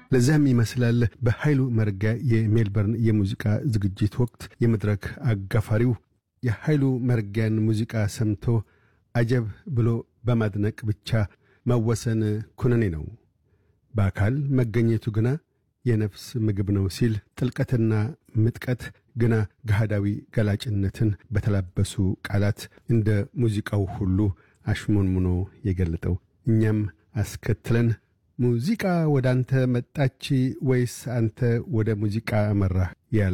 ለዚያም ይመስላል በኃይሉ መርጋ የሜልበርን የሙዚቃ ዝግጅት ወቅት የመድረክ አጋፋሪው የኃይሉ መርጊያን ሙዚቃ ሰምቶ አጀብ ብሎ በማድነቅ ብቻ መወሰን ኩነኔ ነው፣ በአካል መገኘቱ ግና የነፍስ ምግብ ነው ሲል ጥልቀትና ምጥቀት ግና ገሃዳዊ ገላጭነትን በተላበሱ ቃላት እንደ ሙዚቃው ሁሉ አሽሞንሙኖ የገለጠው እኛም አስከትለን ሙዚቃ ወደ አንተ መጣች ወይስ አንተ ወደ ሙዚቃ መራህ ያል